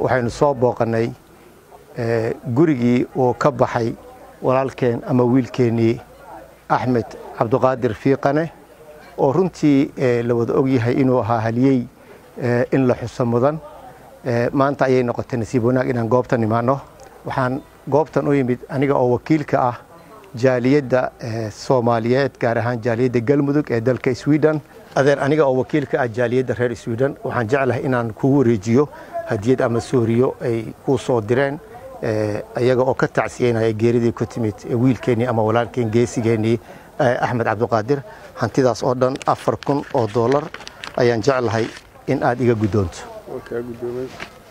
waxaynu soo booqannay gurigii uu ka baxay walaalkeen ama wiilkeennii axmed cabduqaadir fiiqane oo runtii la wada ogyahay inuu ahaa haliyey in la xuso mudan maanta ayay noqotay nasiib wanaag inaan goobtan imaanno waxaan goobtan u yimid aniga oo wakiilka ah jaaliyadda soomaaliyeed gaar ahaan jaaliyadda galmudug ee dalka sweden adeer aniga oo wakiilka ah jaaliyadda reer sweden waxaan jeclahay inaan kugu wareejiyo hadiyad ama sooriyo ay kuu soo direen ayaga oo ka tacsiyeynaya geeridii ku timid wiilkeennii ama walaalkeen geesigeennii axmed cabduqaadir hantidaas oo dhan afar kun oo dollar ayaan jeclahay in aad iga guddoonto kaa guddoomay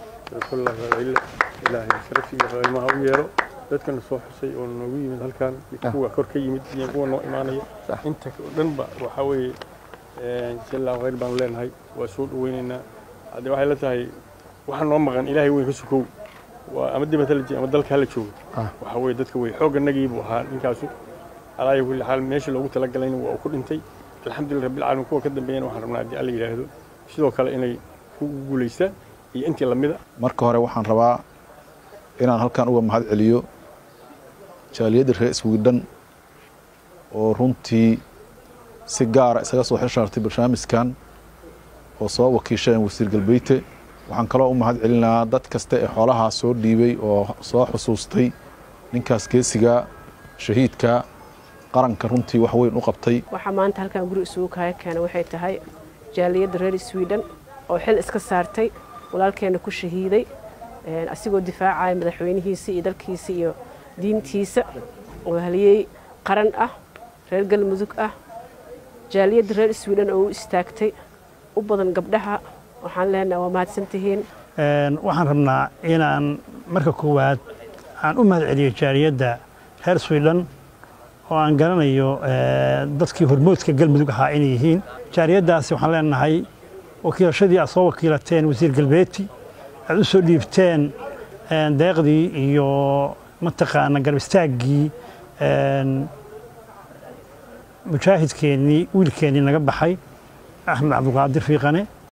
ilaahay sharafsiga qiimaha u yeelo dadkana soo xusay oo noogu yimid halkan kuwa kor ka yimid iyo kuwa noo imaanaya inta dhanba waxaa weeye jalla khayr baanu leenahay waa soo dhaweynaynaa haddee waxay la tahay waxaa noo maqan ilaahay weyn ka sukow waa ama dibadda la ama dalka hala joogo waxaa weeye dadka wey xoogganagii buu ahaa ninkaasu alaayo kulli xaal meeshii loogu talagalayna waa uu ku dhintay alxamdulillah rabbil caalamiin kuwa ka dambeeyana waxaan rabnaa haddii alla yidhaahdo sidoo kale inay ku guulaystaan iyo intii lamida marka hore waxaan rabaa inaan halkan uga mahad celiyo jaaliyadda reer swidhan oo runtii si gaara isaga soo xilshaartay barnaamijkan oo soo wakiisheen wasiir galbeyte waxaan kaloo u mahad celinaa dad kasta ee xoolahaa soo dhiibay oo soo xusuustay ninkaas geesiga shahiidka qaranka runtii wax weyn u qabtay waxaa maanta halkan guri isugu kaaya keena waxay tahay jaaliyadda reer sweden oo xil iska saartay walaalkeena ku shahiiday asigoo difaacaya madaxweynihiisa iyo dalkiisa iyo diintiisa oo haliyey qaran ah reer galmudug ah jaaliyadda reer sweden oo u istaagtay u badan gabdhaha waxaan leenaha waa mahadsantihiin waxaan rabnaa inaan marka koowaad aan u mahad celiyo jaaliyadda reer sweden oo aan garanayo dadkii hormoodka galmudug ahaa inay yihiin jaaliyaddaasi waxaan leenahay wakiilashadii aad soo wakiilateen wasiir galbeeti aad u soo dhiibteen deeqdii iyo mataqaana garab istaaggii mujaahidkeennii wiilkeennii naga baxay axmed cabduqaadir fiiqane